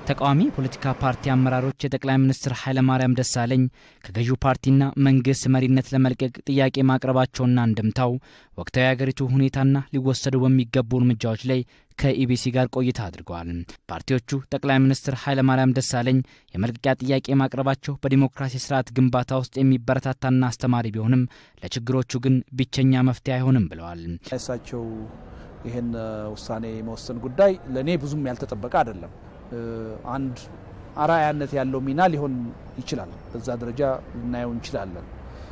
ተቃዋሚ የፖለቲካ ፓርቲ አመራሮች የጠቅላይ ሚኒስትር ኃይለማርያም ደሳለኝ ከገዢው ፓርቲና መንግስት መሪነት ለመልቀቅ ጥያቄ ማቅረባቸውና እንደምታው ወቅታዊ የአገሪቱ ሁኔታና ሊወሰዱ በሚገቡ እርምጃዎች ላይ ከኢቢሲ ጋር ቆይታ አድርገዋል። ፓርቲዎቹ ጠቅላይ ሚኒስትር ኃይለማርያም ደሳለኝ የመልቀቂያ ጥያቄ ማቅረባቸው በዲሞክራሲ ስርዓት ግንባታ ውስጥ የሚበረታታና አስተማሪ ቢሆንም ለችግሮቹ ግን ብቸኛ መፍትሄ አይሆንም ብለዋል። እሳቸው ይህን ውሳኔ መወሰን ጉዳይ ለእኔ ብዙም ያልተጠበቀ አይደለም። አንድ አርአያነት ያለው ሚና ሊሆን ይችላል። በዛ ደረጃ ልናየው እንችላለን።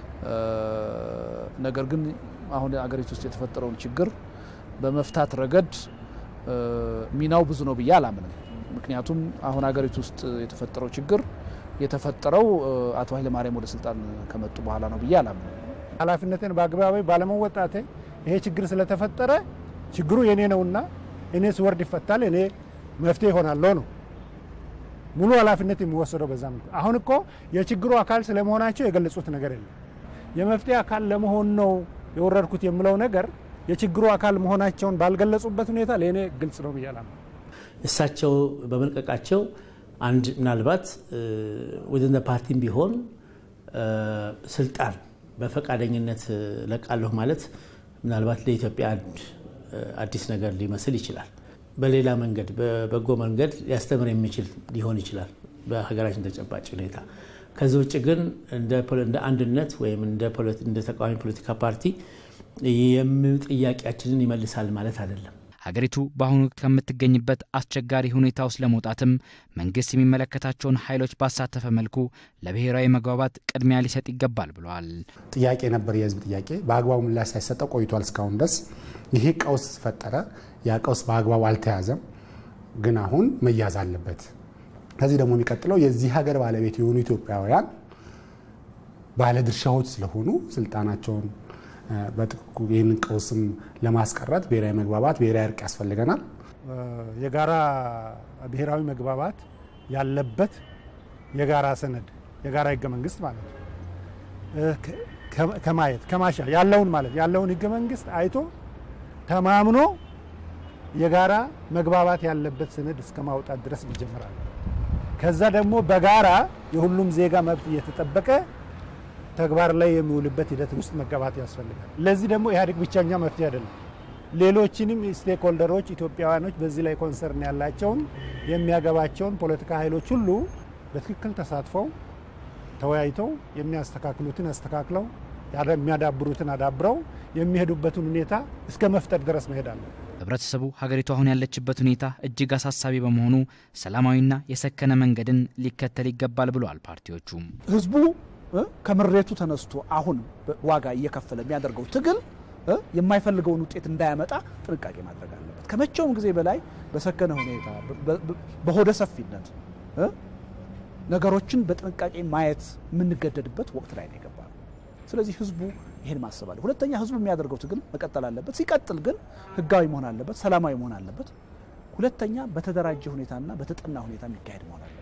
ነገር ግን አሁን አገሪቱ ውስጥ የተፈጠረውን ችግር በመፍታት ረገድ ሚናው ብዙ ነው ብዬ አላምንም። ምክንያቱም አሁን አገሪቱ ውስጥ የተፈጠረው ችግር የተፈጠረው አቶ ኃይለማርያም ወደ ስልጣን ከመጡ በኋላ ነው ብዬ አላምንም። ኃላፊነትን በአግባቢ ባለመወጣቴ ይሄ ችግር ስለተፈጠረ ችግሩ የኔ ነውና እኔ ስወርድ ይፈታል፣ እኔ መፍትሄ ይሆናለሁ ነው ሙሉ ኃላፊነት የሚወሰደው በዛ መልኩ። አሁን እኮ የችግሩ አካል ስለመሆናቸው የገለጹት ነገር የለም። የመፍትሄ አካል ለመሆን ነው የወረድኩት የምለው ነገር የችግሩ አካል መሆናቸውን ባልገለጹበት ሁኔታ ለእኔ ግልጽ ነው ብያላ እሳቸው በመልቀቃቸው አንድ ምናልባት ወደ ፓርቲም ቢሆን ስልጣን በፈቃደኝነት ለቃለሁ ማለት ምናልባት ለኢትዮጵያ አዲስ ነገር ሊመስል ይችላል። በሌላ መንገድ በበጎ መንገድ ሊያስተምር የሚችል ሊሆን ይችላል በሀገራችን ተጨባጭ ሁኔታ። ከዚህ ውጭ ግን እንደ አንድነት ወይም እንደ ተቃዋሚ ፖለቲካ ፓርቲ ጥያቄያችንን ይመልሳል ማለት አይደለም። ሀገሪቱ በአሁኑ ወቅት ከምትገኝበት አስቸጋሪ ሁኔታ ውስጥ ለመውጣትም መንግስት የሚመለከታቸውን ኃይሎች ባሳተፈ መልኩ ለብሔራዊ መግባባት ቅድሚያ ሊሰጥ ይገባል ብለዋል። ጥያቄ ነበር፣ የህዝብ ጥያቄ በአግባቡ ምላሽ ሳይሰጠው ቆይቷል እስካሁን ድረስ። ይሄ ቀውስ ፈጠረ። ያ ቀውስ በአግባቡ አልተያዘም፣ ግን አሁን መያዝ አለበት። ከዚህ ደግሞ የሚቀጥለው የዚህ ሀገር ባለቤት የሆኑ ኢትዮጵያውያን ባለድርሻዎች ስለሆኑ ስልጣናቸውን በጥቅቁ ይህንን ቀውስም ለማስቀረት ብሔራዊ መግባባት፣ ብሔራዊ እርቅ ያስፈልገናል። የጋራ ብሔራዊ መግባባት ያለበት የጋራ ሰነድ የጋራ ህገ መንግስት ማለት ነው ከማየት ከማሻ ያለውን ማለት ያለውን ህገ መንግስት አይቶ ተማምኖ የጋራ መግባባት ያለበት ሰነድ እስከ ማውጣት ድረስ ይጀምራል። ከዛ ደግሞ በጋራ የሁሉም ዜጋ መብት እየተጠበቀ ተግባር ላይ የሚውልበት ሂደት ውስጥ መገባት ያስፈልጋል። ለዚህ ደግሞ ኢህአዴግ ብቸኛ መፍትሄ አይደለም። ሌሎችንም ስቴክ ሆልደሮች ኢትዮጵያውያኖች በዚህ ላይ ኮንሰርን ያላቸውን የሚያገባቸውን ፖለቲካ ኃይሎች ሁሉ በትክክል ተሳትፈው ተወያይተው የሚያስተካክሉትን አስተካክለው የሚያዳብሩትን አዳብረው የሚሄዱበትን ሁኔታ እስከ መፍጠር ድረስ መሄድ አለ። ህብረተሰቡ ሀገሪቱ አሁን ያለችበት ሁኔታ እጅግ አሳሳቢ በመሆኑ ሰላማዊና የሰከነ መንገድን ሊከተል ይገባል ብለዋል ፓርቲዎቹ። ህዝቡ ከምሬቱ ተነስቶ አሁን ዋጋ እየከፈለ የሚያደርገው ትግል የማይፈልገውን ውጤት እንዳያመጣ ጥንቃቄ ማድረግ አለበት። ከመቼውም ጊዜ በላይ በሰከነ ሁኔታ በሆደ ሰፊነት ነገሮችን በጥንቃቄ ማየት የምንገደድበት ወቅት ላይ ነው የገባ ነው። ስለዚህ ህዝቡ ይህን ማሰብ አለ። ሁለተኛ ህዝቡ የሚያደርገው ትግል መቀጠል አለበት። ሲቀጥል ግን ህጋዊ መሆን አለበት፣ ሰላማዊ መሆን አለበት። ሁለተኛ በተደራጀ ሁኔታና በተጠና ሁኔታ የሚካሄድ መሆን አለበት።